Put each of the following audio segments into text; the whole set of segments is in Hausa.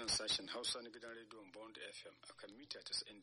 nan sashen Hausa na gidan rediyon Bond FM akan mita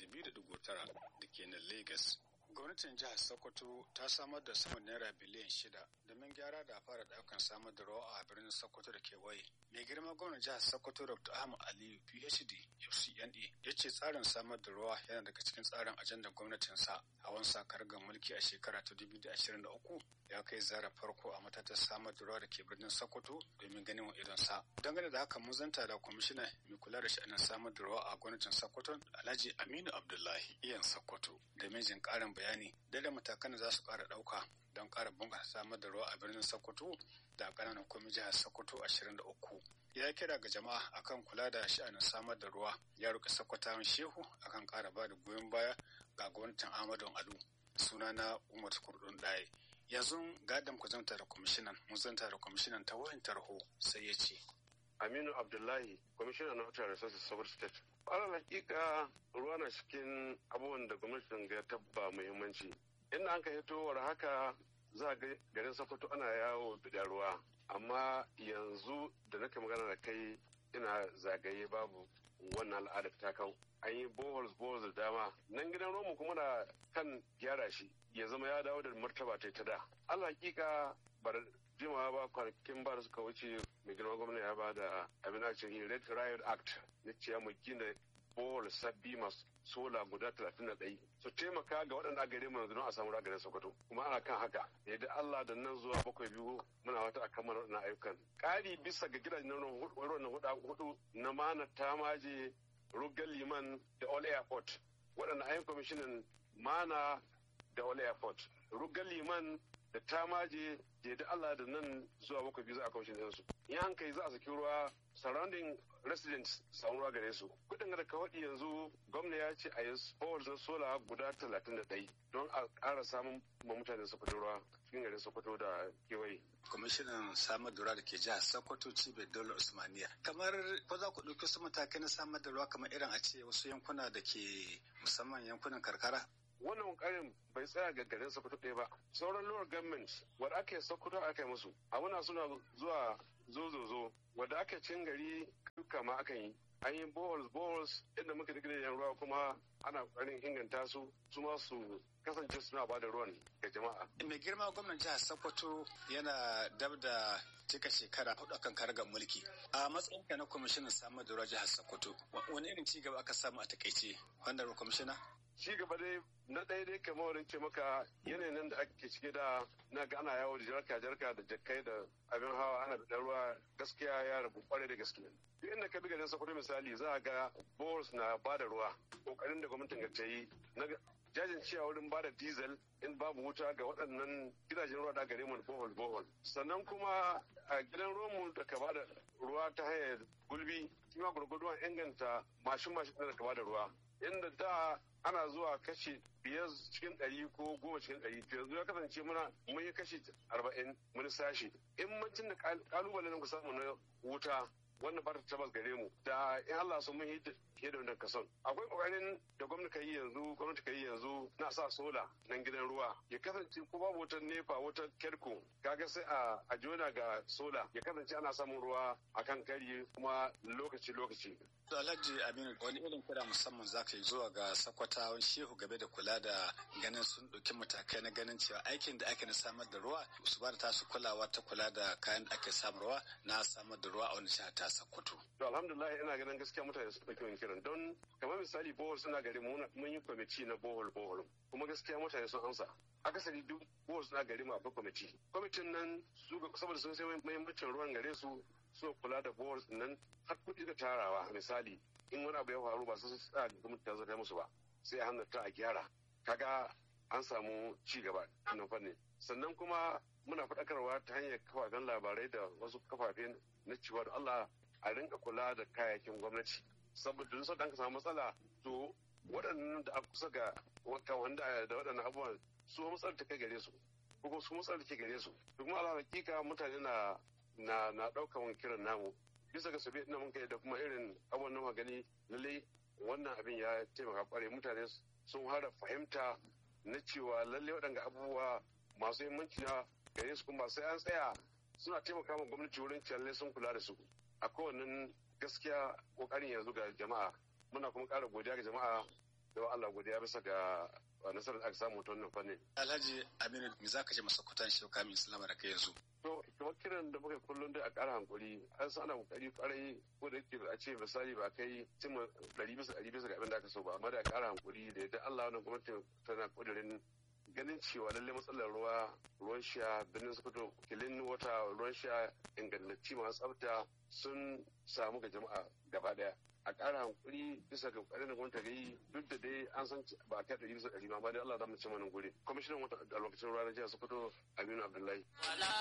92.9 da ke nan Lagos. Gwamnatin jihar Sokoto ta samar da saman naira biliyan shida domin gyara da fara daukan samar da ruwa a birnin Sokoto da kewaye. Mai girma gwamnan jihar Sokoto Dr. Ahmad Aliyu PhD FCNE ya ce tsarin samar da ruwa yana daga cikin tsarin ajandar gwamnatinsa a wani sakargar mulki a shekara ta 2023 ya kai zara farko a matatar samar da ruwa da ke birnin Sokoto domin ganin wa idonsa. Dangane da haka mun zanta da kwamishina mai kula da sha'anin samar da ruwa a gwamnatin Sokoto Alhaji Aminu Abdullahi iyan Sokoto da mijin karin bayani da matakan da za su kara dauka don kara bunƙasa samar da ruwa a birnin Sokoto da ƙananan kwami jihar Sokoto 23. Ya kira ga jama'a akan kula da sha'anin samar da ruwa ya roƙi Sokotawan Shehu akan ƙara ba da goyon baya ga gwamnatin Ahmadu Ado. Sunana Umar Kurdun Ɗaye. Yanzu gadon ku zanta da kwamishinan, mun zanta da kwamishinan ta wayan tarho sai ya ce. Aminu Abdullahi, kwamishinan na Water Resources Sokoto State. Alal hakika ruwa na cikin abubuwan da gwamnatin ga tabba muhimmanci. Inda an ka hitowar haka za ga garin Sokoto ana yawo da ruwa. Amma yanzu da nake magana da kai ina zagaye babu wannan al'adar ta kau. An yi boholes boholes da dama. Nan gidan Romu kuma na kan gyara shi ya zama ya dawo da martaba ta ta da. Alal hakika bar jimawa ba kwanakin ba da suka wuce mai girma gwamna ya ba da abin ake red riot act na ciya mu gina bohol sabbi masu sola guda talatin da ɗai su taimaka ga waɗanda gare mu yanzu don a samu ragarin sokoto kuma ana kan haka yadda Allah da nan zuwa bakwai biyu muna wata a kammala waɗannan ayyukan ƙari bisa ga gidajen ruwan hudu na mana tamaje rugal liman da all airport waɗanda ayyukan kwamishinan mana da all airport rugal liman da tamaje da Allah da nan zuwa bakwai biyu za a kwamishin ɗinsu. In an kai za a saki ruwa surrounding residents samu ruwa gare su. Kuɗin da ka waɗi yanzu gwamna ya ce a yi power na sola guda talatin da ɗai don a ƙara samun ma mutane Sokoto ruwa cikin garin Sokoto da kewaye. Kwamishinan samar da ruwa da ke jihar Sokoto Cibiyar Dole Usmaniya. Kamar ko za ku ɗauki wasu matakai na samar da ruwa kamar irin a ce wasu yankuna da ke musamman yankunan karkara? wannan ƙarin bai tsaya ga garin Sokoto ɗaya ba. Sauran lower government wadda ake Sokoto aka yi musu. Abuna suna zuwa zozozo wadda ake cin gari duka ma aka yi. An yi boholes boholes inda muka digire yan ruwa kuma ana ƙoƙarin inganta su su ma su kasance suna ba da ruwan ga jama'a. Mai girma gwamnan jihar Sokoto yana dab da cika shekara hudu akan karagar mulki. A matsayin ka na kwamishinan samar da ruwa jihar Sokoto, wani irin ci gaba aka samu a takaice? Wanda kwamishina? ci gaba dai na ɗaya dai kamar wurin ce maka yanayin nan da ake cike da na ga ana yawo da jarka jarka da jakkai da abin hawa ana da ruwa gaskiya ya rabu kwarai da gaske duk inda ka bi garin sokoto misali za a ga bohors na ba da ruwa kokarin da gwamnatin ga ta yi na jajin cewa wurin ba da diesel in babu wuta ga waɗannan gidajen ruwa da gare mu bohol bohol sannan kuma a gidan ruwanmu da ka ba da ruwa ta hanyar gulbi kima gurguduwan inganta mashin mashin da ka ba da ruwa inda da ana zuwa kashi biyar cikin ɗari ko goma cikin ɗari to yanzu ya kasance muna mun yi kashi arba'in mun sashi in mancin da kalubalen ku samu na wuta wannan ba ta tabbas gare mu da in Allah sun mun yi fiye da wannan kason akwai kokarin da gwamnati yi yanzu gwamnati yi yanzu na sa sola nan gidan ruwa ya kasance ko babu wutar nefa wutar kerko kaga sai a a jona ga sola ya kasance ana samun ruwa akan kari kuma lokaci lokaci To Alhaji Aminu wani irin kira musamman za ka yi zuwa ga sakwatawan shehu game da kula da ganin sun ɗauki matakai na ganin cewa aikin da ake na samar da ruwa su ba da tasu kulawa ta kula da kayan da ake samarwa na samar da ruwa a wani jiha ta Sokoto. To alhamdulillah ina ganin gaskiya mutane su ɗauki wani kiran don kamar misali bohol suna gari mun yi kwamiti na bohol bohol kuma gaskiya mutane sun amsa. akasari duk bohol suna gari mu akwai kwamiti. Kwamitin nan su saboda sun sai muhimmancin ruwan gare su so kula da boards nan har kuɗi da tarawa misali in wani abu ya faru ba su sa gwamnati ta zata musu ba sai a hannun ta a gyara kaga an samu ci gaba nan fannin sannan kuma muna faɗakarwa ta hanyar kafafen labarai da wasu kafafen na cewa da Allah a rinka kula da kayayyakin gwamnati saboda duk sauran ka samu matsala to waɗannan da aka kusa ga wanda da waɗannan abubuwan su matsalar ta kai gare su ko su matsalar ke gare su kuma ala hakika mutane na na na ɗaukan kiran namu bisa ga sabi ina mun kai da kuma irin abubuwan nan gani lalle wannan abin ya taimaka kware mutane sun hara fahimta na cewa lalle waɗanda abubuwa masu muhimmanci na gare su kuma sai an tsaya suna taimaka ma gwamnati wurin cewa sun kula da su a kowanne gaskiya kokarin yanzu ga jama'a muna kuma ƙara godiya ga jama'a da Allah godiya bisa ga nasarar da aka samu ta wannan fannin. Alhaji Aminu me za ka ce masa kutan shi kamin Islam da kai yanzu? To kamar kiran da muka kullum dai a ƙara hankuri an san ana kokari kwarai ko da yake a ce misali ba kai cimma ɗari bisa ɗari bisa ga abin da aka so ba amma da a ƙara hankuri da yadda Allah wannan gwamnati tana ƙudurin ganin cewa lallai matsalar ruwa ruwan sha birnin sokoto kilin wata ruwan sha ingantacci masu tsafta sun samu ga jama'a gaba daya a ƙara hankuri bisa ga ƙoƙarin da gwamnati yi duk da dai an san ba a kai ɗari bisa ɗari ma ba dai Allah za mu ci mana guri kwamishinan wata a lokacin ruwa na jihar sokoto aminu abdullahi.